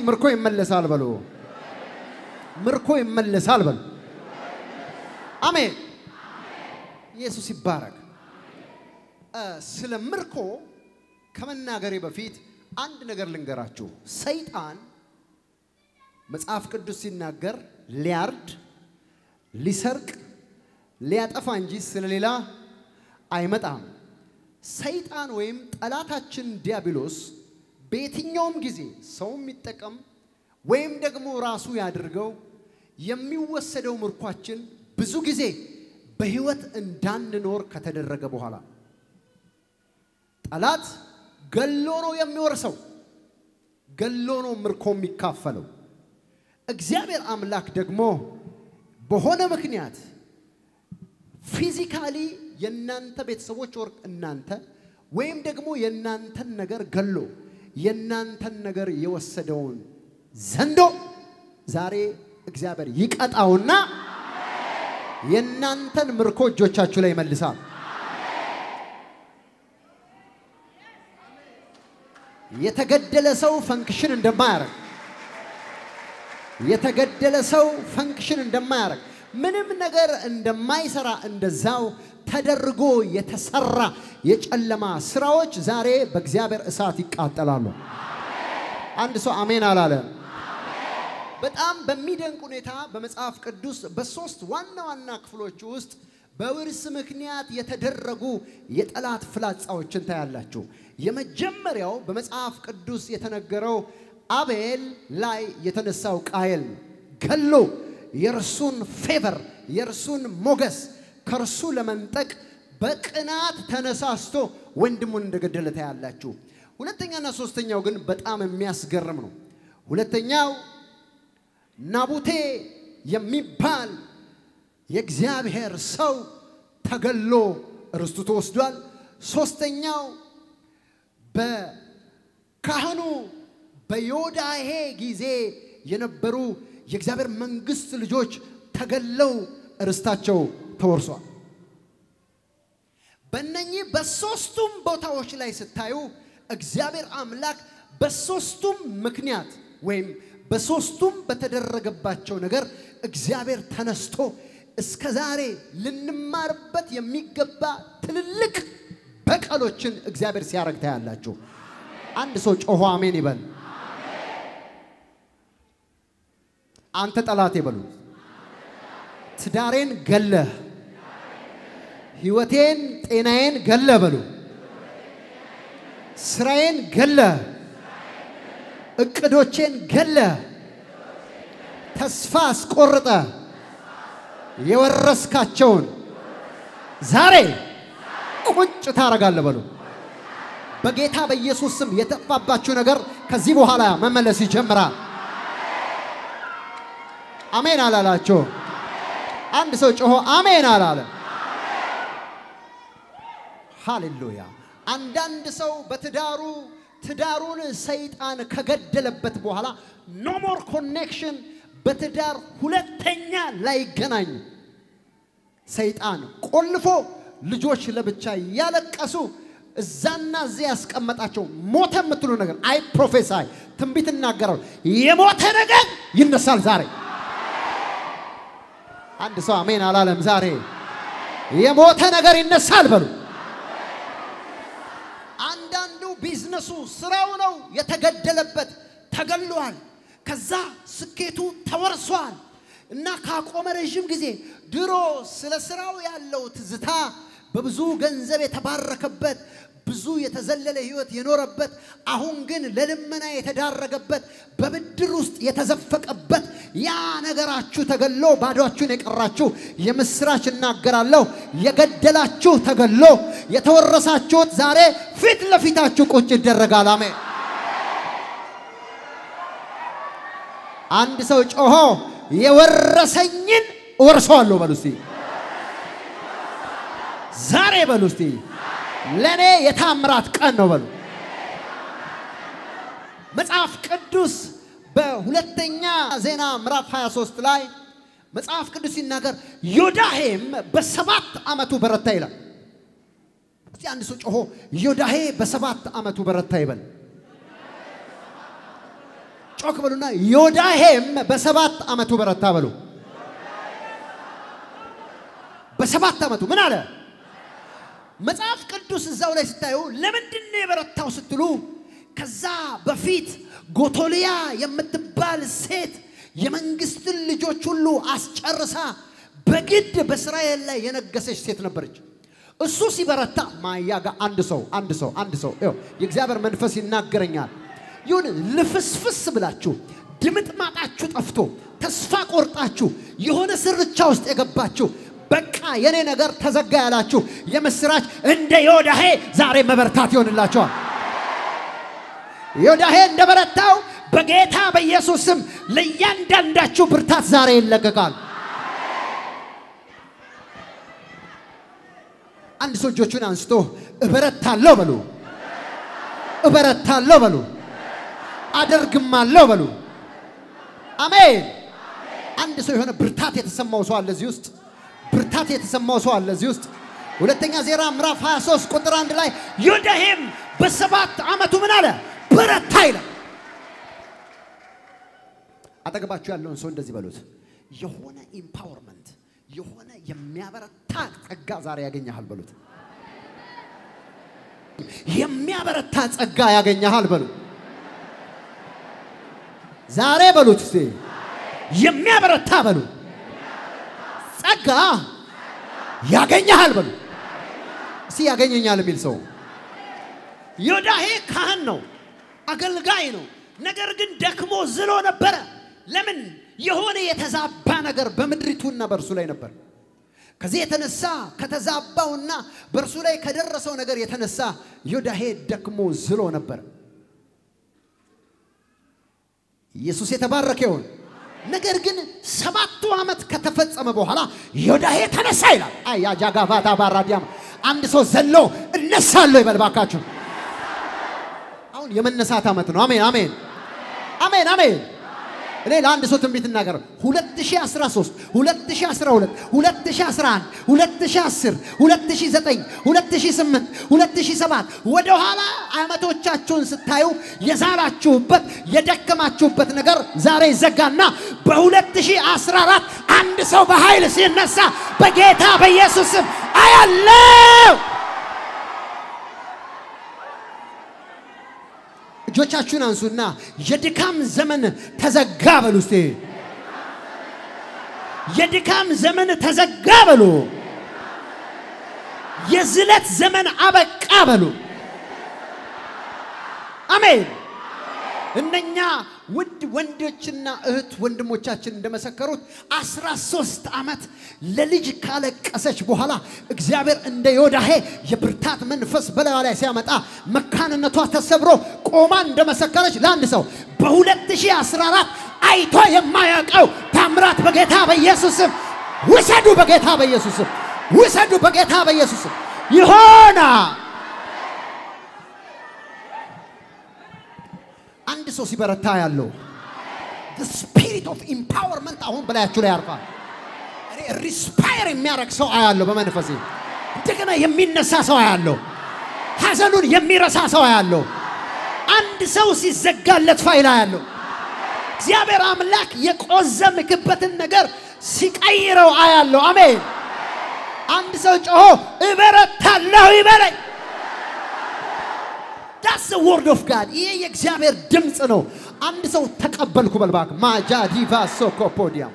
ምርኮ ይመለሳል በሉ። ምርኮ ይመለሳል በሉ። አሜን። ኢየሱስ ይባረክ። እ፣ ስለ ምርኮ ከመናገሬ በፊት አንድ ነገር ልንገራችሁ። ሰይጣን መጽሐፍ ቅዱስ ሲናገር ሊያርድ፣ ሊሰርቅ፣ ሊያጠፋ እንጂ ስለሌላ አይመጣም። ሰይጣን ወይም ጠላታችን ዲያብሎስ በየትኛውም ጊዜ ሰው የሚጠቀም ወይም ደግሞ ራሱ ያድርገው የሚወሰደው ምርኳችን ብዙ ጊዜ በሕይወት እንዳንኖር ከተደረገ በኋላ ጠላት ገሎ ነው የሚወርሰው፣ ገሎ ነው ምርኮ የሚካፈለው። እግዚአብሔር አምላክ ደግሞ በሆነ ምክንያት ፊዚካሊ የእናንተ ቤተሰቦች ወርቅ እናንተ ወይም ደግሞ የእናንተን ነገር ገሎ የእናንተን ነገር የወሰደውን ዘንዶ ዛሬ እግዚአብሔር ይቀጣውና የእናንተን ምርኮ እጆቻችሁ ላይ ይመልሳል። የተገደለ ሰው ፈንክሽን እንደማያደርግ የተገደለ ሰው ፈንክሽን እንደማያደርግ ምንም ነገር እንደማይሰራ እንደዛው ተደርጎ የተሰራ የጨለማ ስራዎች ዛሬ በእግዚአብሔር እሳት ይቃጠላሉ። አንድ ሰው አሜን አላለ። በጣም በሚደንቅ ሁኔታ በመጽሐፍ ቅዱስ በሶስት ዋና ዋና ክፍሎች ውስጥ በውርስ ምክንያት የተደረጉ የጠላት ፍላጻዎችን ታያላችሁ። የመጀመሪያው በመጽሐፍ ቅዱስ የተነገረው አቤል ላይ የተነሳው ቃየል ነው። ገሎ የእርሱን ፌቨር የእርሱን ሞገስ ከእርሱ ለመንጠቅ በቅናት ተነሳስቶ ወንድሙን እንደገደለ ታያላችሁ። ሁለተኛና ሶስተኛው ግን በጣም የሚያስገርም ነው። ሁለተኛው ናቡቴ የሚባል የእግዚአብሔር ሰው ተገሎ ርስቱ ተወስዷል። ሶስተኛው በካህኑ በዮዳሄ ጊዜ የነበሩ የእግዚአብሔር መንግስት ልጆች ተገለው ርስታቸው ተወርሷል። በእነኚህ በሶስቱም ቦታዎች ላይ ስታዩ እግዚአብሔር አምላክ በሶስቱም ምክንያት ወይም በሶስቱም በተደረገባቸው ነገር እግዚአብሔር ተነስቶ እስከ ዛሬ ልንማርበት የሚገባ ትልልቅ በቀሎችን እግዚአብሔር ሲያደርግ ታያላችሁ። አንድ ሰው ጮሆ አሜን ይበል። አንተ ጠላቴ በሉ ትዳሬን ገለህ ህይወቴን ጤናዬን ገለ በሉ ስራዬን ገለ እቅዶቼን ገለ ተስፋ አስቆርጠ የወረስካቸውን ዛሬ ቁጭ ታረጋለህ በሉ። በጌታ በኢየሱስ ስም የጠፋባችሁ ነገር ከዚህ በኋላ መመለስ ይጀምራል። አሜን አላላችሁ? አንድ ሰው ጮሆ አሜን አላለ። ሃሌሉያ። አንዳንድ ሰው በትዳሩ ትዳሩን ሰይጣን ከገደለበት በኋላ ኖ ሞር ኮኔክሽን በትዳር ሁለተኛ ላይገናኙ ሰይጣን ቆልፎ ልጆች ለብቻ እያለቀሱ እዛና እዚያ ያስቀመጣቸው ሞተ የምትሉ ነገር አይ ፕሮፌሳይ ትንቢት እናገራል። የሞተ ነገር ይነሳል ዛሬ። አንድ ሰው አሜን አላለም። ዛሬ የሞተ ነገር ይነሳል በሉ። አንዳንዱ ቢዝነሱ ስራው ነው የተገደለበት፣ ተገሏል። ከዛ ስኬቱ ተወርሷል እና ካቆመ ረዥም ጊዜ ድሮ ስለ ስራው ያለው ትዝታ በብዙ ገንዘብ የተባረከበት ብዙ የተዘለለ ህይወት የኖረበት አሁን ግን ለልመና የተዳረገበት በብድር ውስጥ የተዘፈቀበት ያ ነገራችሁ ተገሎ ባዷችሁን የቀራችሁ የምስራች እናገራለሁ። የገደላችሁ ተገሎ የተወረሳችሁት ዛሬ ፊት ለፊታችሁ ቁጭ ይደረጋል። አሜን። አንድ ሰው ጮሆ የወረሰኝን እወርሰዋለሁ በሉ እስቲ። ዛሬ በሉ እስቲ ለእኔ የታምራት ቀን ነው በሉ። መጽሐፍ ቅዱስ በሁለተኛ ዜና ምዕራፍ 23 ላይ መጽሐፍ ቅዱስ ሲናገር ዮዳሄም በሰባት ዓመቱ በረታ ይላል። እስቲ አንድ ሰው ጮሆ ዮዳሄ በሰባት ዓመቱ በረታ ይበል። ጮክ በሉና ዮዳሄም በሰባት ዓመቱ በረታ በሉ። በሰባት ዓመቱ ምን አለ? መጽሐፍ ቅዱስ እዛው ላይ ስታዩ ለምንድን ነው የበረታው ስትሉ ከዛ በፊት ጎቶሊያ የምትባል ሴት የመንግስትን ልጆች ሁሉ አስጨርሳ በግድ በእስራኤል ላይ የነገሰች ሴት ነበረች። እሱ ሲበረታ ማያ ጋር አንድ ሰው አንድ ሰው አንድ ሰው ይኸው የእግዚአብሔር መንፈስ ይናገረኛል። ይሁን ልፍስፍስ ብላችሁ ድምጥ ማጣችሁ ጠፍቶ ተስፋ ቆርጣችሁ የሆነ ስርቻ ውስጥ የገባችሁ በቃ የኔ ነገር ተዘጋ ያላችሁ የምስራች እንደ ዮዳሄ ዛሬ መበርታት ይሆንላቸዋል። ዮዳሄ እንደበረታው በጌታ በኢየሱስ ስም ለእያንዳንዳችሁ ብርታት ዛሬ ይለቀቃል። አንድ ሰው እጆቹን አንስቶ እበረታለሁ በሉ፣ እበረታለሁ በሉ፣ አደርግማለሁ በሉ። አሜን። አንድ ሰው የሆነ ብርታት የተሰማው ሰው አለ እዚህ ውስጥ ብርታት የተሰማው ሰው አለ እዚህ ውስጥ። ሁለተኛ ዜና ምዕራፍ 23 ቁጥር አንድ ላይ ዮዳሄም በሰባት ዓመቱ ምን አለ? በረታ ይላል። አጠገባችሁ ያለውን ሰው እንደዚህ በሉት፣ የሆነ ኢምፓወርመንት የሆነ የሚያበረታ ጸጋ ዛሬ ያገኘሃል በሉት። የሚያበረታ ጸጋ ያገኘሃል በሉት። ዛሬ በሉት እስቲ የሚያበረታ በሉ ጸጋ ያገኘሃል በሉ እስቲ ያገኘኛል የሚል ሰው ዮዳሄ ካህን ነው፣ አገልጋይ ነው። ነገር ግን ደክሞ ዝሎ ነበረ። ለምን? የሆነ የተዛባ ነገር በምድሪቱና በእርሱ ላይ ነበር። ከዚህ የተነሳ ከተዛባውና በእርሱ ላይ ከደረሰው ነገር የተነሳ ዮዳሄ ደክሞ ዝሎ ነበር። ኢየሱስ የተባረከ ይሁን። ነገር ግን ሰባቱ ዓመት ከተፈጸመ በኋላ ዮዳሄ ተነሳ ይላል። አያ ጃጋቫታ ባራዲያም አንድ ሰው ዘሎ እነሳለሁ ይበል ባካችሁ። አሁን የመነሳት ዓመት ነው። አሜን አሜን አሜን አሜን። እኔ ለአንድ ሰው ትንቢት እናገር 2013 2012 2011 2010 2009 2008 2007 ወደ ኋላ ዓመቶቻችሁን ስታዩ የዛላችሁበት የደከማችሁበት ነገር ዛሬ ይዘጋና በ2014 አንድ ሰው በኃይል ሲነሳ በጌታ በኢየሱስ ስም አያለው። እጆቻችሁን አንሱና የድካም ዘመን ተዘጋ በሉ። እስቲ የድካም ዘመን ተዘጋ በሉ። የዝለት ዘመን አበቃ በሉ። አሜን። እነኛ ውድ ወንዶችና እህት ወንድሞቻችን እንደመሰከሩት አስራ ሶስት ዓመት ለልጅ ካለቀሰች በኋላ እግዚአብሔር እንደ ዮዳሄ የብርታት መንፈስ በላዩ ላይ ሲያመጣ መካንነቷ ተሰብሮ ቆማ እንደመሰከረች ለአንድ ሰው በ2014 አይቶ የማያውቀው ታምራት በጌታ በኢየሱስም ውሰዱ፣ በጌታ በኢየሱስም ውሰዱ፣ በጌታ በኢየሱስም ይሆና አንድ ሰው ሲበረታ ያለው ስፒሪት ኦፍ ኢምፓወርመንት አሁን በላያችሁ ላይ ያርፋል። ሪስፓየር የሚያደርግ ሰው አያለሁ በመንፈሴ። እንደገና የሚነሳ ሰው አያለሁ። ሐዘኑን የሚረሳ ሰው አያለሁ። አንድ ሰው ሲዘጋለት ፋይል አያለሁ። እግዚአብሔር አምላክ የቆዘምክበትን ነገር ሲቀይረው አያለሁ። አሜን። አንድ ሰው ጮሆ እበረታለሁ ይበለኝ። ዳስ ወርድ ኦፍ ጋድ ይሄ የእግዚአብሔር ድምፅ ነው። አንድ ሰው ተቀበልኩ በልባክ ማጃ ዲቫ ሶኮፖዲያም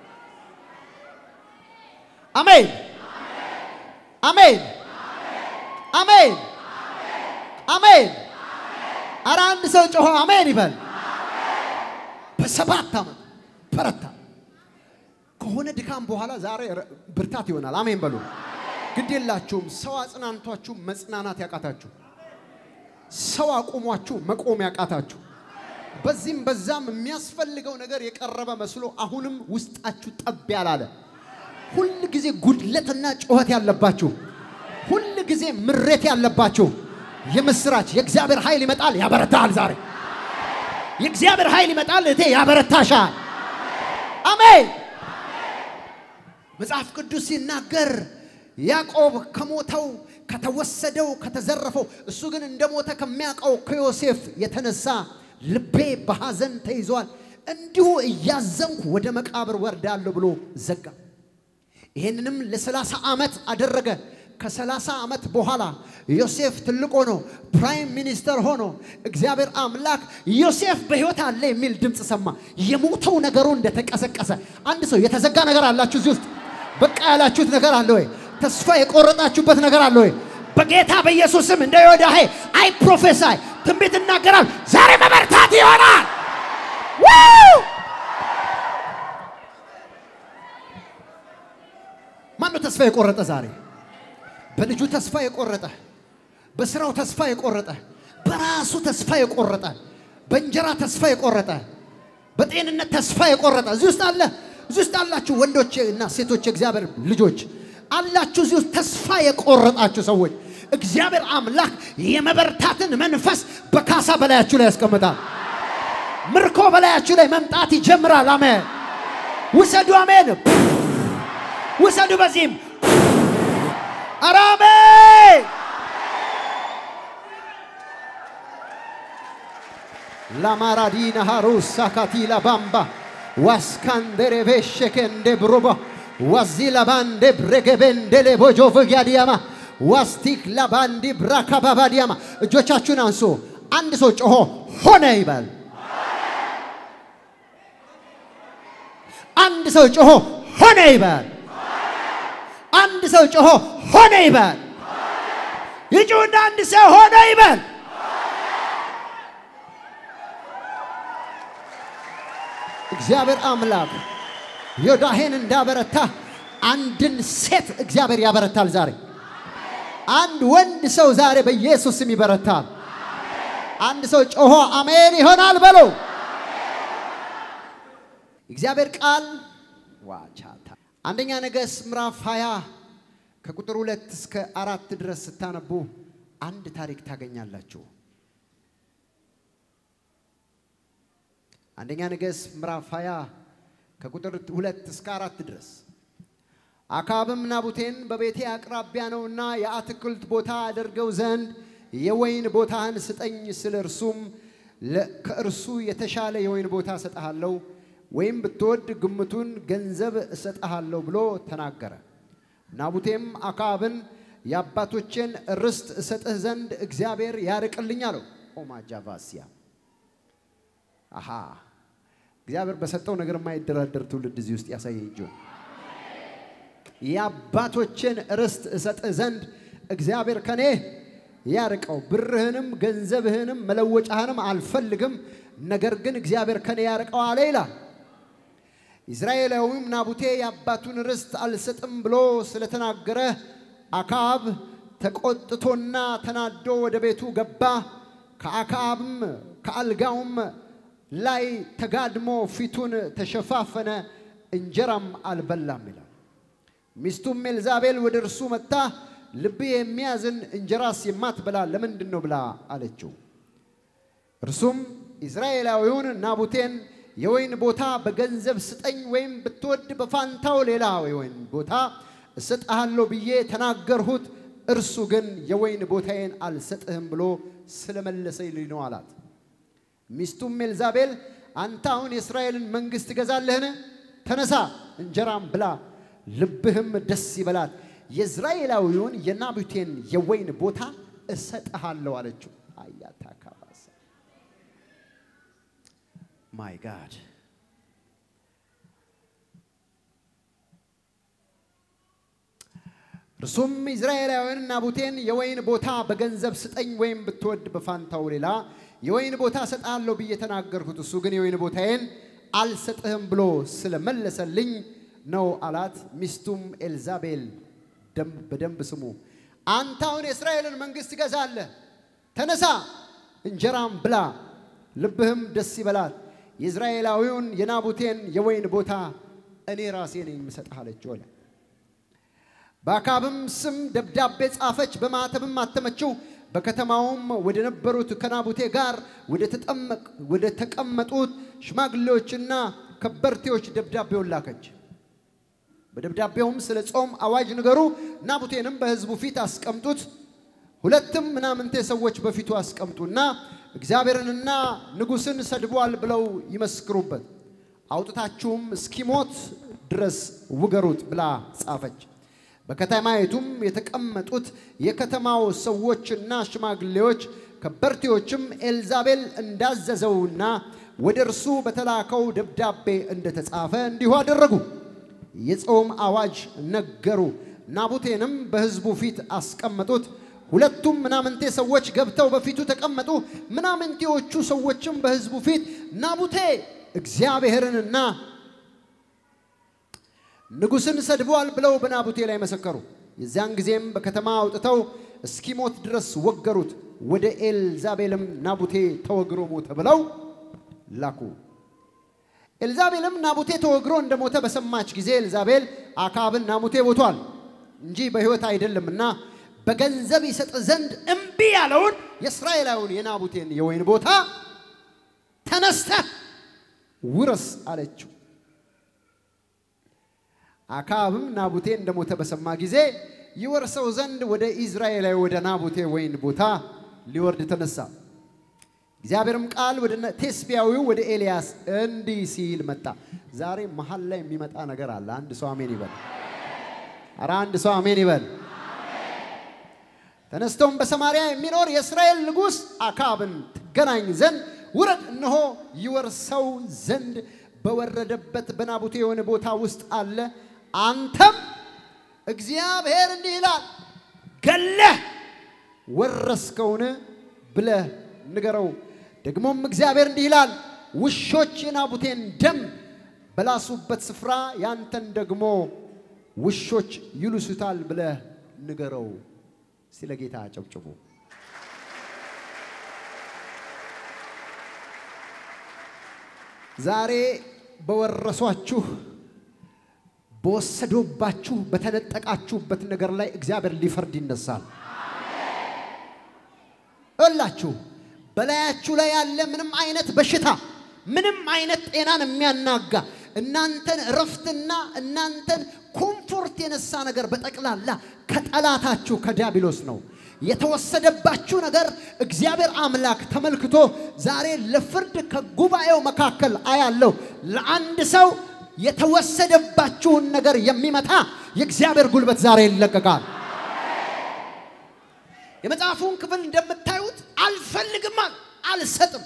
አሜን አሜን አሜን አሜን። አረ አንድ ሰው ጮሆ አሜን ይበል። በሰባት ዓመት በረታ። ከሆነ ድካም በኋላ ዛሬ ብርታት ይሆናል። አሜን በሉ። ግድ የላችሁም። ሰው አጽናንቷችሁ መጽናናት ያቃታችሁ ሰው አቁሟችሁ መቆም ያቃታችሁ በዚህም በዛም የሚያስፈልገው ነገር የቀረበ መስሎ አሁንም ውስጣችሁ ጠብ ያላለ ሁል ጊዜ ጉድለትና ጩኸት ያለባችሁ ሁል ጊዜ ምሬት ያለባችሁ የምስራች የእግዚአብሔር ኃይል ይመጣል፣ ያበረታል። ዛሬ የእግዚአብሔር ኃይል ይመጣል፣ እቴ ያበረታሻል። አሜን። መጽሐፍ ቅዱስ ሲናገር ያዕቆብ ከሞተው ከተወሰደው ከተዘረፈው እሱ ግን እንደ ሞተ ከሚያውቀው ከዮሴፍ የተነሳ ልቤ በሐዘን ተይዟል፣ እንዲሁ እያዘንኩ ወደ መቃብር ወርዳለሁ ብሎ ዘጋ። ይህንንም ለሰላሳ ዓመት አደረገ። ከሰላሳ ዓመት በኋላ ዮሴፍ ትልቅ ሆኖ ፕራይም ሚኒስተር ሆኖ እግዚአብሔር አምላክ ዮሴፍ በሕይወት አለ የሚል ድምፅ ሰማ። የሞተው ነገሩ እንደተቀሰቀሰ አንድ ሰው የተዘጋ ነገር አላችሁ እዚህ ውስጥ በቃ ያላችሁት ነገር አለ ወይ? ተስፋ የቆረጣችሁበት ነገር አለ ወይ? በጌታ በኢየሱስ ስም እንደ ዮዳሄ አይ ፕሮፌሳይ ትንቢት እናገራል። ዛሬ መበርታት ይሆናል። ማነው ተስፋ የቆረጠ ዛሬ? በልጁ ተስፋ የቆረጠ፣ በስራው ተስፋ የቆረጠ፣ በራሱ ተስፋ የቆረጠ፣ በእንጀራ ተስፋ የቆረጠ፣ በጤንነት ተስፋ የቆረጠ እዚህ ውስጥ አለ። እዚህ ውስጥ አላችሁ ወንዶች እና ሴቶች የእግዚአብሔር ልጆች አላችሁ። እዚህ ውስጥ ተስፋ የቆረጣችሁ ሰዎች እግዚአብሔር አምላክ የመበርታትን መንፈስ በካሳ በላያችሁ ላይ ያስቀምጣል። ምርኮ በላያችሁ ላይ መምጣት ይጀምራል። አሜን። ውሰዱ። አሜን። ውሰዱ። በዚህም ኧረ አሜን። ላማራዲና ሃሩስ ሳካቲላ ባምባ ዋስካንደሬ ቤሸከንደ ብሮባ ዋዚ ላባንደ ብረገበንደሌ ቦጆ ፍጋዲያማ ዋስቲክ ላባንዲ ብራካባባዲያማ እጆቻችሁን አንሱ። አንድ ሰው ጮሆ ሆነ ይበል። አንድ ሰው ጮሆ ሆነ ይበል። አንድ ሰው ጮሆ ሆነ ይበል። ይጩና አንድ ሰው ሆነ ይበል። እግዚአብሔር አምላክ ዮዳሄን እንዳበረታ አንድን ሴት እግዚአብሔር ያበረታል ዛሬ። አንድ ወንድ ሰው ዛሬ በኢየሱስ ስም ይበረታል። አንድ ሰው ጮሆ አሜን ይሆናል በሎ። እግዚአብሔር ቃል ዋቻታ አንደኛ ነገሥት ምዕራፍ 20 ከቁጥር ሁለት እስከ አራት ድረስ ስታነቡ አንድ ታሪክ ታገኛላችሁ። አንደኛ ነገሥት ምዕራፍ 20 ከቁጥር ሁለት እስከ አራት ድረስ አካብም ናቡቴን በቤቴ አቅራቢያ ነውና የአትክልት ቦታ አደርገው ዘንድ የወይን ቦታህን ስጠኝ፣ ስለ እርሱም ከእርሱ የተሻለ የወይን ቦታ እሰጥሃለሁ፣ ወይም ብትወድ ግምቱን ገንዘብ እሰጥሃለሁ ብሎ ተናገረ። ናቡቴም አካብን የአባቶቼን ርስት እሰጥህ ዘንድ እግዚአብሔር ያርቅልኝ አለው። ኦማጃቫሲያ አሃ እግዚአብሔር በሰጠው ነገር የማይደራደር ትውልድ እዚህ ውስጥ ያሳየኝ እንጂ የአባቶችን ርስት እሰጥህ ዘንድ እግዚአብሔር ከኔ ያርቀው፣ ብርህንም ገንዘብህንም መለወጫህንም አልፈልግም፣ ነገር ግን እግዚአብሔር ከኔ ያርቀው አለ ይላል። ኢዝራኤላዊም ናቡቴ የአባቱን ርስት አልሰጥም ብሎ ስለተናገረ አክዓብ ተቆጥቶና ተናዶ ወደ ቤቱ ገባ። ከአክዓብም ከአልጋውም ላይ ተጋድሞ ፊቱን ተሸፋፈነ፣ እንጀራም አልበላም ይላል። ሚስቱም ኤልዛቤል ወደ እርሱ መጥታ ልብህ የሚያዝን እንጀራስ የማትበላ ለምንድን ነው ብላ አለችው። እርሱም ኢዝራኤላዊውን ናቡቴን የወይን ቦታ በገንዘብ ስጠኝ፣ ወይም ብትወድ በፋንታው ሌላ የወይን ቦታ እሰጥሃለሁ ብዬ ተናገርሁት፣ እርሱ ግን የወይን ቦታዬን አልሰጥህም ብሎ ስለመለሰልኝ ነው አላት። ሚስቱም ኤልዛቤል አንተ አሁን የእስራኤልን መንግሥት ትገዛለህን? ተነሳ እንጀራም ብላ፣ ልብህም ደስ ይበላት፣ የእዝራኤላዊውን የናቡቴን የወይን ቦታ እሰጥሃለሁ አለችው። አያታ ካባሳ ማይ ጋድ እርሱም ኢዝራኤላውያን ናቡቴን የወይን ቦታ በገንዘብ ስጠኝ ወይም ብትወድ በፋንታው ሌላ የወይን ቦታ እሰጥሃለሁ ብዬ ተናገርኩት፣ እሱ ግን የወይን ቦታዬን አልሰጥህም ብሎ ስለመለሰልኝ ነው አላት። ሚስቱም ኤልዛቤል በደንብ ስሙ፣ አንተ አሁን የእስራኤልን መንግሥት ትገዛለህ። ተነሳ እንጀራም ብላ፣ ልብህም ደስ ይበላት፣ የእዝራኤላዊውን የናቡቴን የወይን ቦታ እኔ ራሴ ነኝ የምሰጥህ አለችው አለ። በአካብም ስም ደብዳቤ ጻፈች፣ በማኅተብም አተመችው። በከተማውም ወደ ነበሩት ከናቡቴ ጋር ወደ ተቀመጡት ሽማግሌዎችና ከበርቴዎች ደብዳቤውን ላከች። በደብዳቤውም ስለ ጾም አዋጅ ንገሩ፣ ናቡቴንም በሕዝቡ ፊት አስቀምጡት፣ ሁለትም ምናምንቴ ሰዎች በፊቱ አስቀምጡና እግዚአብሔርንና ንጉሥን ሰድቧል ብለው ይመስክሩበት፣ አውጥታችሁም እስኪሞት ድረስ ውገሩት ብላ ጻፈች። በከተማይቱም የተቀመጡት የከተማው ሰዎችና ሽማግሌዎች ከበርቴዎችም ኤልዛቤል እንዳዘዘውና ወደ እርሱ በተላከው ደብዳቤ እንደተጻፈ እንዲሁ አደረጉ። የጾም አዋጅ ነገሩ። ናቡቴንም በሕዝቡ ፊት አስቀመጡት። ሁለቱም ምናምንቴ ሰዎች ገብተው በፊቱ ተቀመጡ። ምናምንቴዎቹ ሰዎችም በሕዝቡ ፊት ናቡቴ እግዚአብሔርንና ንጉሥን ሰድበዋል ብለው በናቡቴ ላይ መሰከሩ። የዚያን ጊዜም በከተማ አውጥተው እስኪሞት ድረስ ወገሩት። ወደ ኤልዛቤልም ናቡቴ ተወግሮ ሞተ ብለው ላኩ። ኤልዛቤልም ናቡቴ ተወግሮ እንደሞተ በሰማች ጊዜ ኤልዛቤል አካብን ናቡቴ ሞቷል እንጂ በሕይወት አይደለምና በገንዘብ ይሰጥ ዘንድ እምቢ ያለውን የእስራኤላዊውን የናቡቴን የወይን ቦታ ተነስተህ ውረስ አለችው። አካብም ናቡቴ እንደሞተ በሰማ ጊዜ ይወርሰው ዘንድ ወደ ኢዝራኤላዊ ወደ ናቡቴ ወይን ቦታ ሊወርድ ተነሳ። እግዚአብሔርም ቃል ወደ ቴስቢያዊው ወደ ኤልያስ እንዲህ ሲል መጣ። ዛሬ መሀል ላይ የሚመጣ ነገር አለ። አንድ ሰው አሜን ይበል። ኧረ አንድ ሰው አሜን ይበል። ተነስቶም በሰማርያ የሚኖር የእስራኤል ንጉሥ አካብን ትገናኝ ዘንድ ውረድ፣ እነሆ ይወርሰው ዘንድ በወረደበት በናቡቴ የሆነ ቦታ ውስጥ አለ። አንተም እግዚአብሔር እንዲህ ይላል ገለህ ወረስከውን ብለህ ንገረው። ደግሞም እግዚአብሔር እንዲህ ይላል ውሾች የናቡቴን ደም በላሱበት ስፍራ ያንተን ደግሞ ውሾች ይልሱታል ብለህ ንገረው። ስለ ጌታ አጨብጭቡ። ዛሬ በወረሷችሁ በወሰዶባችሁ በተነጠቃችሁበት ነገር ላይ እግዚአብሔር ሊፈርድ ይነሳል። እላችሁ በላያችሁ ላይ ያለ ምንም አይነት በሽታ ምንም አይነት ጤናን የሚያናጋ እናንተን እረፍትና እናንተን ኮምፎርት የነሳ ነገር በጠቅላላ ከጠላታችሁ ከዲያብሎስ ነው የተወሰደባችሁ ነገር እግዚአብሔር አምላክ ተመልክቶ ዛሬ ለፍርድ ከጉባኤው መካከል አያለው። ለአንድ ሰው የተወሰደባችሁን ነገር የሚመታ የእግዚአብሔር ጉልበት ዛሬ ይለቀቃል። የመጽሐፉን ክፍል እንደምታዩት አልፈልግም፣ አልሰጥም።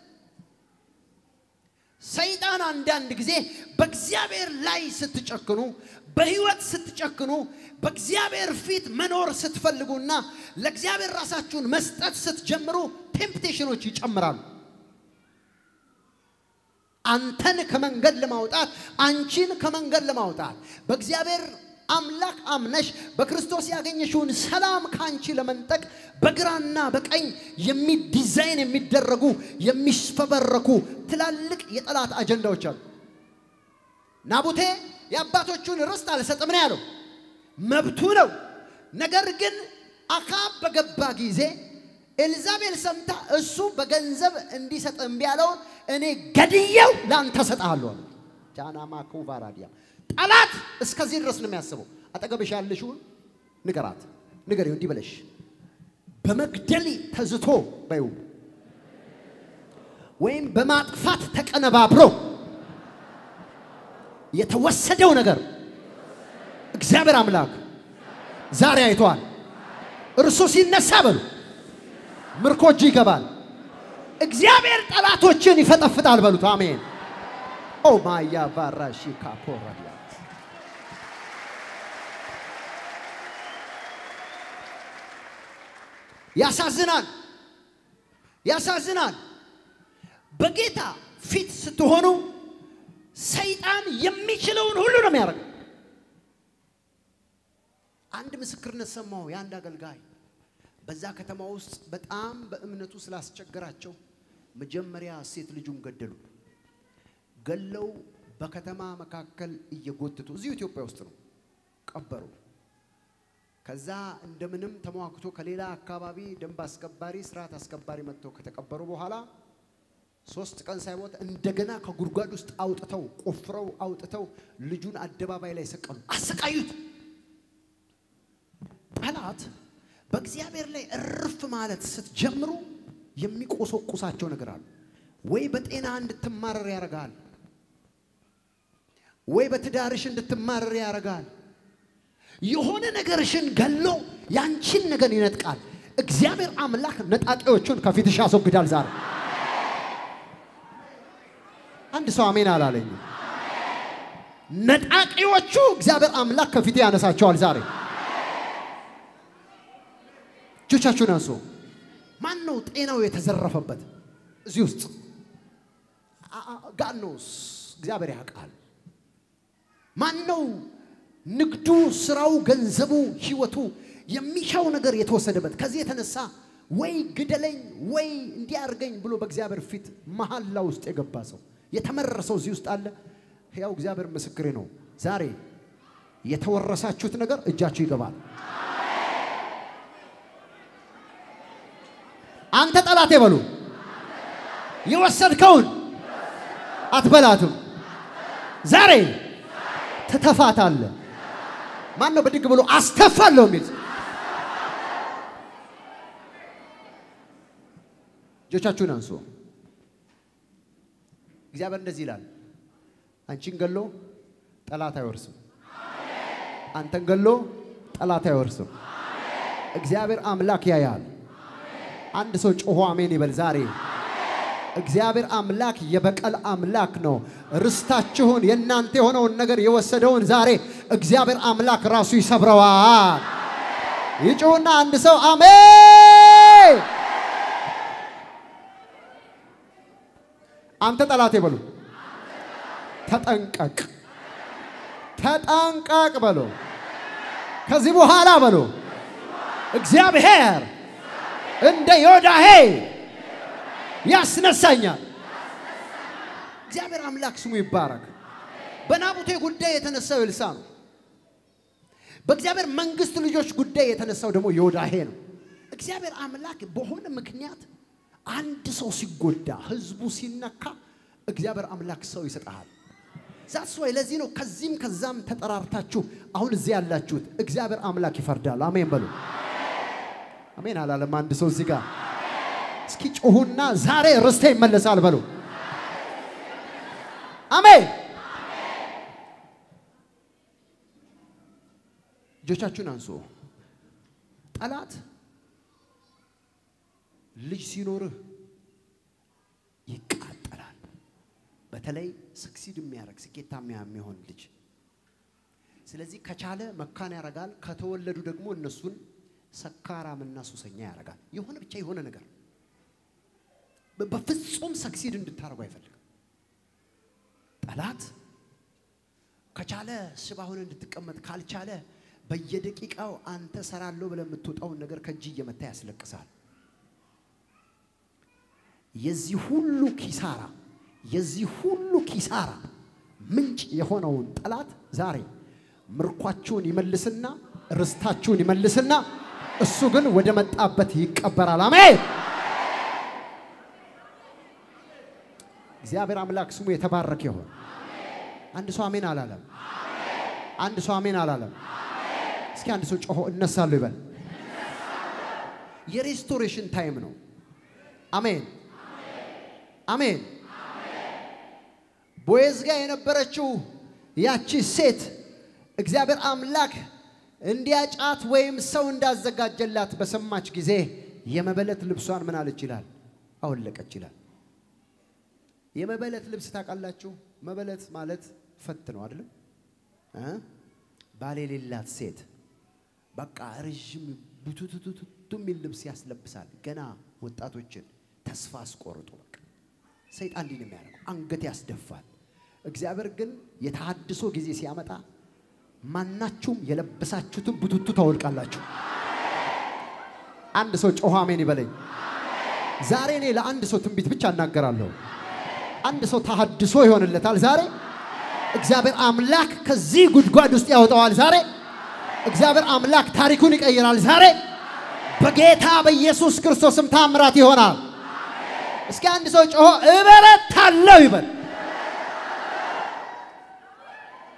ሰይጣን አንዳንድ ጊዜ በእግዚአብሔር ላይ ስትጨክኑ፣ በህይወት ስትጨክኑ፣ በእግዚአብሔር ፊት መኖር ስትፈልጉና ለእግዚአብሔር ራሳችሁን መስጠት ስትጀምሩ ቴምፕቴሽኖች ይጨምራሉ። አንተን ከመንገድ ለማውጣት አንቺን ከመንገድ ለማውጣት በእግዚአብሔር አምላክ አምነሽ በክርስቶስ ያገኘሽውን ሰላም ከአንቺ ለመንጠቅ በግራና በቀኝ የሚዲዛይን የሚደረጉ የሚስፈበረኩ ትላልቅ የጠላት አጀንዳዎች አሉ። ናቡቴ የአባቶቹን ርስት አልሰጥም ነው ያለው፣ መብቱ ነው። ነገር ግን አካብ በገባ ጊዜ ኤልዛቤል ሰምታ እሱ በገንዘብ እንዲሰጥ እምቢ ያለውን እኔ ገድየው ለአንተ ሰጥሃለሁ አለ። ጃናማ ኩቫራዲያ ጠላት እስከዚህ ድረስ ነው የሚያስበው። አጠገብሽ ያለሽውን ንገራት፣ ንገሪው እንዲህ በለሽ በመግደል ተዝቶ በዩ ወይም በማጥፋት ተቀነባብሮ የተወሰደው ነገር እግዚአብሔር አምላክ ዛሬ አይቷል። እርሱ ሲነሳ በሉ ምርኮ እጅ ይገባል። እግዚአብሔር ጠላቶችን ይፈጠፍጣል በሉት። አሜን። ኦ ማያ ባራሺ ካፖራዲያ ያሳዝናል፣ ያሳዝናል። በጌታ ፊት ስትሆኑ ሰይጣን የሚችለውን ሁሉ ነው የሚያደርገው። አንድ ምስክርነት ሰማሁ። የአንድ አገልጋይ በዛ ከተማ ውስጥ በጣም በእምነቱ ስላስቸገራቸው መጀመሪያ ሴት ልጁን ገደሉ። ገለው በከተማ መካከል እየጎተቱ እዚሁ ኢትዮጵያ ውስጥ ነው ቀበሩ። ከዛ እንደምንም ተሟክቶ ከሌላ አካባቢ ደንብ አስከባሪ ስርዓት አስከባሪ መጥተው ከተቀበሩ በኋላ ሶስት ቀን ሳይሞት እንደገና ከጉድጓድ ውስጥ አውጥተው ቆፍረው አውጥተው ልጁን አደባባይ ላይ ሰቀሉ፣ አሰቃዩት። ጠላት በእግዚአብሔር ላይ እርፍ ማለት ስትጀምሩ የሚቆሰቁሳቸው ነገር አሉ። ወይ በጤና እንድትማረር ያደርጋል፣ ወይ በትዳርሽ እንድትማረር ያደርጋል። የሆነ ነገርሽን ገሎ ያንቺን ነገር ይነጥቃል። እግዚአብሔር አምላክ ነጣቂዎቹን ከፊትሽ ያስወግዳል ዛሬ። አንድ ሰው አሜን አላለኝ። ነጣቂዎቹ እግዚአብሔር አምላክ ከፊት ያነሳቸዋል ዛሬ። እጆቻችሁን አንሱ። ማን ነው ጤናው የተዘረፈበት እዚህ ውስጥ? ጋኖስ እግዚአብሔር ያውቃል። ማን ነው ንግዱ፣ ስራው፣ ገንዘቡ፣ ህይወቱ የሚሻው ነገር የተወሰደበት? ከዚህ የተነሳ ወይ ግደለኝ ወይ እንዲያርገኝ ብሎ በእግዚአብሔር ፊት መሐላ ውስጥ የገባ ሰው የተመረሰው እዚህ ውስጥ አለ። ያው እግዚአብሔር ምስክሬ ነው። ዛሬ የተወረሳችሁት ነገር እጃችሁ ይገባል። አንተ ጠላቴ በሉ የወሰድከውን አትበላትም። ዛሬ ትተፋታለህ። ማን ነው ብድግ ብሎ አስተፋለሁ የሚል እጆቻችሁን አንሱ። እግዚአብሔር እንደዚህ ይላል፣ አንቺን ገሎ ጠላት አይወርስም። አንተን ገሎ ጠላት አይወርስም። እግዚአብሔር አምላክ ያያል። አንድ ሰው ጮሆ አሜን ይበል ዛሬ እግዚአብሔር አምላክ የበቀል አምላክ ነው። ርስታችሁን የእናንተ የሆነውን ነገር የወሰደውን ዛሬ እግዚአብሔር አምላክ ራሱ ይሰብረዋል። ይጩሁና አንድ ሰው አሜን። አንተ ጠላቴ በሉ፣ ተጠንቀቅ፣ ተጠንቀቅ በሉ። ከዚህ በኋላ በሉ እግዚአብሔር እንደ ዮዳሄ ያስነሳኛል። እግዚአብሔር አምላክ ስሙ ይባረክ። በናቡቴ ጉዳይ የተነሳው ኤልሳ ነው። በእግዚአብሔር መንግስት ልጆች ጉዳይ የተነሳው ደግሞ ዮዳሄ ነው። እግዚአብሔር አምላክ በሆነ ምክንያት አንድ ሰው ሲጎዳ፣ ህዝቡ ሲነካ እግዚአብሔር አምላክ ሰው ይሰጠሃል። ዛስ ወይ ለዚህ ነው ከዚህም ከዛም ተጠራርታችሁ አሁን እዚህ ያላችሁት እግዚአብሔር አምላክ ይፈርዳል። አሜን በሉ። አሜን አላለም አንድ ሰው እዚህ ጋር እስኪ ጮሁና ዛሬ ርስቴ ይመለሳል በሉ። አሜን። እጆቻችሁን አንሱ። ጠላት ልጅ ሲኖርህ ይቃጠላል። በተለይ ስክሲድ የሚያደርግ ስኬታማ የሚሆን ልጅ። ስለዚህ ከቻለ መካን ያደርጋል። ከተወለዱ ደግሞ እነሱን ሰካራምና ሱሰኛ ያደርጋል። የሆነ ብቻ የሆነ ነገር በፍጹም ሰክሲድ እንድታደርጉ አይፈልግም። ጠላት ከቻለ ሽባ ሆነ እንድትቀመጥ ካልቻለ በየደቂቃው አንተ ሰራለሁ ብለህ የምትወጣውን ነገር ከእጅ እየመታ ያስለቅሳል። የዚህ ሁሉ ኪሳራ የዚህ ሁሉ ኪሳራ ምንጭ የሆነውን ጠላት ዛሬ ምርኳችሁን ይመልስና ርስታችሁን ይመልስና እሱ ግን ወደ መጣበት ይቀበራል። አሜን። እግዚአብሔር አምላክ ስሙ የተባረከ ይሁን። አንድ ሰው አሜን አላለም። አንድ ሰው አሜን አላለም። እስኪ አንድ ሰው ጮሆ እነሳለሁ ይበል። የሬስቶሬሽን ታይም ነው። አሜን አሜን። ቦዔዝ ጋር የነበረችው ያቺ ሴት እግዚአብሔር አምላክ እንዲያጫት ወይም ሰው እንዳዘጋጀላት በሰማች ጊዜ የመበለት ልብሷን ምን አለች ይላል? አወለቀች ይላል። የመበለት ልብስ ታውቃላችሁ? መበለት ማለት ፈት ነው አይደለም? ባል የሌላት ሴት በቃ ረዥም ቡቱቱቱቱ የሚል ልብስ ያስለብሳል። ገና ወጣቶችን ተስፋ አስቆርጡ። በቃ ሰይጣን እንዲህ ነው የሚያደርገው፣ አንገት ያስደፋል። እግዚአብሔር ግን የተሃድሶ ጊዜ ሲያመጣ ማናችሁም የለበሳችሁትን ቡቱቱ ታወልቃላችሁ። አንድ ሰው ጮኸ አሜን ይበለኝ። ዛሬ እኔ ለአንድ ሰው ትንቢት ብቻ እናገራለሁ። አንድ ሰው ተሃድሶ ይሆንለታል ዛሬ። እግዚአብሔር አምላክ ከዚህ ጉድጓድ ውስጥ ያወጣዋል ዛሬ። እግዚአብሔር አምላክ ታሪኩን ይቀይራል ዛሬ። በጌታ በኢየሱስ ክርስቶስም ታምራት ይሆናል። እስኪ አንድ ሰው ጮሆ እበረታለሁ ይበል።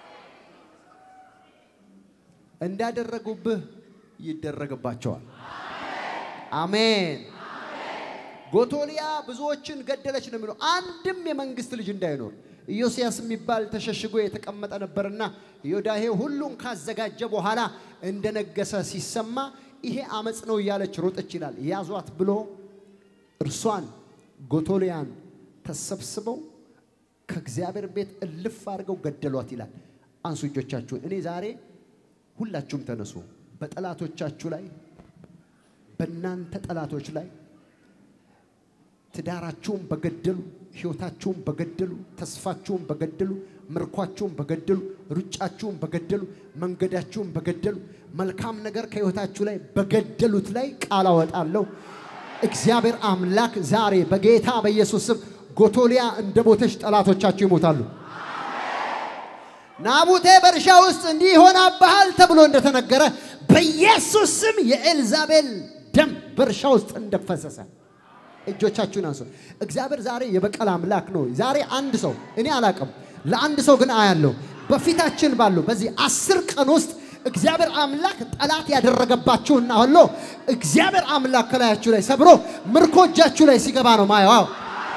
እንዳደረጉብህ ይደረግባቸዋል። አሜን። ጎቶሊያ ብዙዎችን ገደለች ነው የሚለው። አንድም የመንግስት ልጅ እንዳይኖር ኢዮስያስ የሚባል ተሸሽጎ የተቀመጠ ነበርና ዮዳሄ ሁሉን ካዘጋጀ በኋላ እንደነገሰ ሲሰማ ይሄ አመፅ ነው እያለች ሮጠች ይላል። ያዟት ብሎ እርሷን ጎቶሊያን ተሰብስበው ከእግዚአብሔር ቤት እልፍ አድርገው ገደሏት ይላል። አንሱ እጆቻችሁን። እኔ ዛሬ ሁላችሁም ተነሱ። በጠላቶቻችሁ ላይ በእናንተ ጠላቶች ላይ ትዳራችሁን በገደሉ፣ ህይወታችሁን በገደሉ፣ ተስፋችሁን በገደሉ፣ ምርኳችሁን በገደሉ፣ ሩጫችሁን በገደሉ፣ መንገዳችሁን በገደሉ፣ መልካም ነገር ከህይወታችሁ ላይ በገደሉት ላይ ቃል አወጣለሁ። እግዚአብሔር አምላክ ዛሬ በጌታ በኢየሱስ ስም ጎቶሊያ እንደ ሞተች ጠላቶቻችሁ ይሞታሉ። ናቡቴ በእርሻ ውስጥ እንዲህ ይሆናብሃል ተብሎ እንደተነገረ በኢየሱስ ስም የኤልዛቤል ደም በእርሻ ውስጥ እንደፈሰሰ እጆቻችሁን አንሱ። እግዚአብሔር ዛሬ የበቀል አምላክ ነው። ዛሬ አንድ ሰው እኔ አላቅም፣ ለአንድ ሰው ግን አያለሁ። በፊታችን ባለው በዚህ አስር ቀን ውስጥ እግዚአብሔር አምላክ ጠላት ያደረገባችሁና ሁሉ እግዚአብሔር አምላክ ከላያችሁ ላይ ሰብሮ ምርኮ እጃችሁ ላይ ሲገባ ነው ማየው። አዎ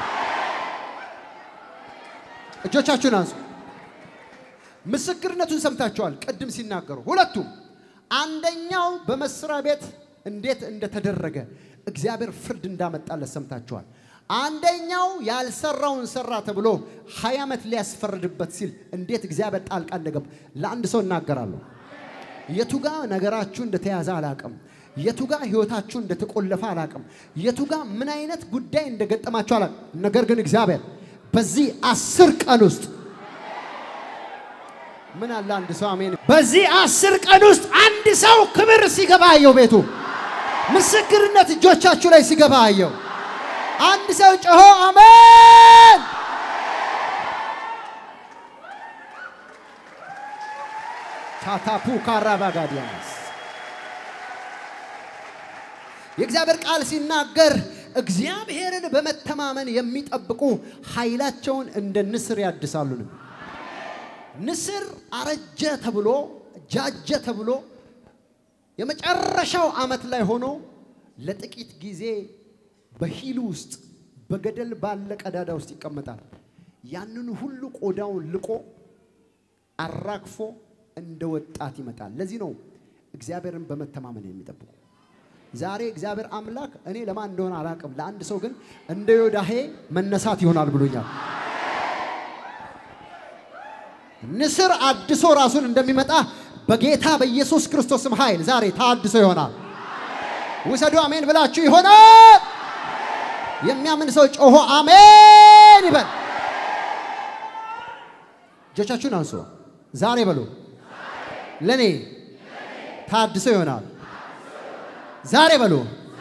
እጆቻችሁን አንሱ። ምስክርነቱን ሰምታችኋል። ቅድም ሲናገሩ ሁለቱም፣ አንደኛው በመስሪያ ቤት እንዴት እንደተደረገ እግዚአብሔር ፍርድ እንዳመጣለት ሰምታችኋል። አንደኛው ያልሰራውን ሰራ ተብሎ ሀያ ዓመት ሊያስፈርድበት ሲል እንዴት እግዚአብሔር ጣልቃ እንደገባ ለአንድ ሰው እናገራለሁ። የቱጋ ነገራችሁ እንደተያዘ አላቅም። የቱጋ ህይወታችሁ እንደተቆለፈ አላቅም። የቱጋ ምን አይነት ጉዳይ እንደገጠማችሁ አላቅም። ነገር ግን እግዚአብሔር በዚህ አስር ቀን ውስጥ ምን አለ አንድ ሰው አሜን። በዚህ አስር ቀን ውስጥ አንድ ሰው ክብር ሲገባ አየው። ቤቱ ምስክርነት እጆቻችሁ ላይ ሲገባ አየው። አንድ ሰው ጮሆ አሜን። ታታፑ ካራባጋዲያስ የእግዚአብሔር ቃል ሲናገር እግዚአብሔርን በመተማመን የሚጠብቁ ኃይላቸውን እንደ ንስር ያድሳሉ ነው። ንስር አረጀ ተብሎ ጃጀ ተብሎ የመጨረሻው ዓመት ላይ ሆኖ ለጥቂት ጊዜ በሂሉ ውስጥ በገደል ባለ ቀዳዳ ውስጥ ይቀመጣል። ያንን ሁሉ ቆዳውን ልቆ አራግፎ እንደ ወጣት ይመጣል። ለዚህ ነው እግዚአብሔርን በመተማመን የሚጠብቁ። ዛሬ እግዚአብሔር አምላክ እኔ ለማን እንደሆነ አላውቅም፣ ለአንድ ሰው ግን እንደ ዮዳሄ መነሳት ይሆናል ብሎኛል። ንስር አድሶ ራሱን እንደሚመጣ በጌታ በኢየሱስ ክርስቶስም ኃይል ዛሬ ታድሶ ይሆናል። ውሰዱ አሜን ብላችሁ ይሆናል። የሚያምን ሰው ጮሆ አሜን ይበል። እጆቻችሁን አንሱ። ዛሬ በሉ ለኔ ታድሶ ይሆናል። ዛሬ በሉ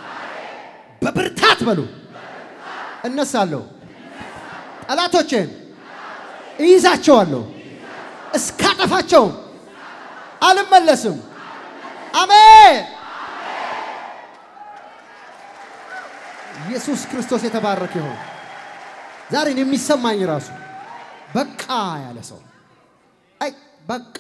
በብርታት በሉ እነሳለሁ፣ ጠላቶቼን እይዛቸዋለሁ፣ እስካጠፋቸው አልመለስም። አሜን። ኢየሱስ ክርስቶስ የተባረከ ይሁን። ዛሬን የሚሰማኝ ራሱ በቃ ያለ ሰው አይ በቃ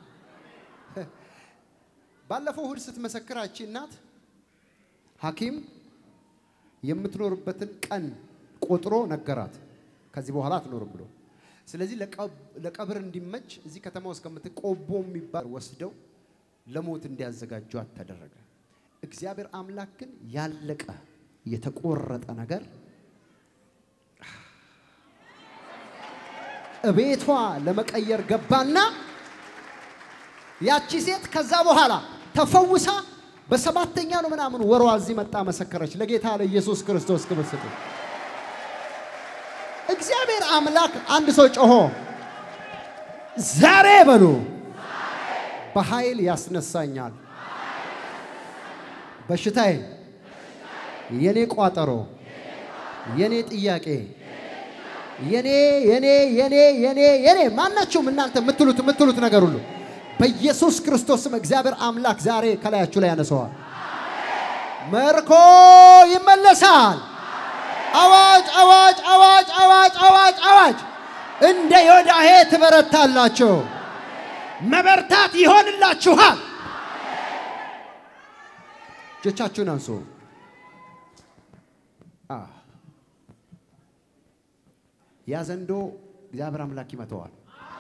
ባለፈው እሁድ ስትመሰክር አቺ እናት ሐኪም የምትኖርበትን ቀን ቆጥሮ ነገራት። ከዚህ በኋላ አትኖርም ብሎ ስለዚህ ለቀብር እንዲመች እዚህ ከተማ ውስጥ ከምትቆቦ የሚባል ወስደው ለሞት እንዲያዘጋጇት ተደረገ። እግዚአብሔር አምላክ ግን ያለቀ የተቆረጠ ነገር እቤቷ ለመቀየር ገባና ያቺ ሴት ከዛ በኋላ ተፈውሳ በሰባተኛ ነው ምናምን ወሯ እዚህ መጣ መሰከረች። ለጌታ ለኢየሱስ ክርስቶስ ክብር ስጡ። እግዚአብሔር አምላክ አንድ ሰው ጮሆ ዛሬ በሉ በኃይል ያስነሳኛል። በሽታዬ፣ የኔ ቋጠሮ፣ የኔ ጥያቄ፣ የኔ የኔ የኔ የኔ የኔ ማናችሁም እናንተ የምትሉት የምትሉት ነገር ሁሉ በኢየሱስ ክርስቶስም እግዚአብሔር አምላክ ዛሬ ከላያችሁ ላይ ያነሰዋል። መርኮ ይመለሳል። አዋጅ አዋጅ አዋጅ አዋጅ አዋጅ አዋጅ! እንደ ዮዳሄ ትበረታላችሁ። መበርታት ይሆንላችኋል። እጆቻችሁን አንሱ። አ ያ ዘንዶ እግዚአብሔር አምላክ ይመተዋል።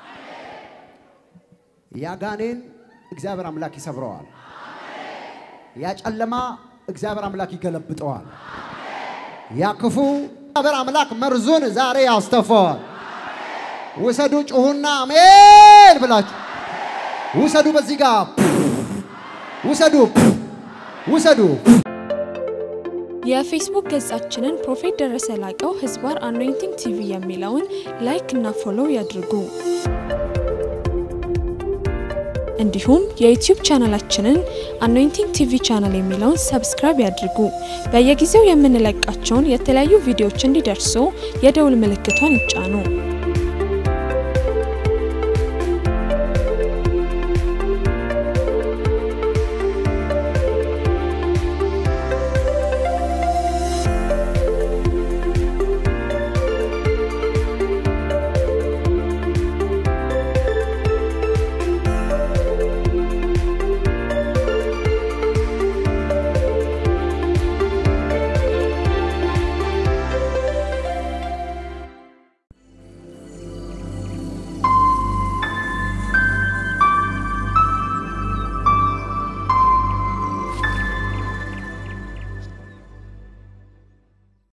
ያ ጋኔን እግዚአብሔር አምላክ ይሰብረዋል። ያ ጨለማ እግዚአብሔር አምላክ ይገለብጠዋል። ያ ክፉ እግዚአብሔር አምላክ መርዙን ዛሬ ያስተፋዋል። ውሰዱ፣ ጩሁና አሜን ብላችሁ ውሰዱ። በዚህ ጋር ውሰዱ፣ ውሰዱ። የፌስቡክ ገጻችንን ፕሮፌት ደረሰ ላቀው ህዝባር አኖይንቲንግ ቲቪ የሚለውን ላይክ እና ፎሎው ያድርጉ። እንዲሁም የዩቲዩብ ቻናላችንን አኖይንቲንግ ቲቪ ቻናል የሚለውን ሰብስክራይብ ያድርጉ። በየጊዜው የምንለቃቸውን የተለያዩ ቪዲዮዎች እንዲደርሱ የደውል ምልክቷን ይጫኑ።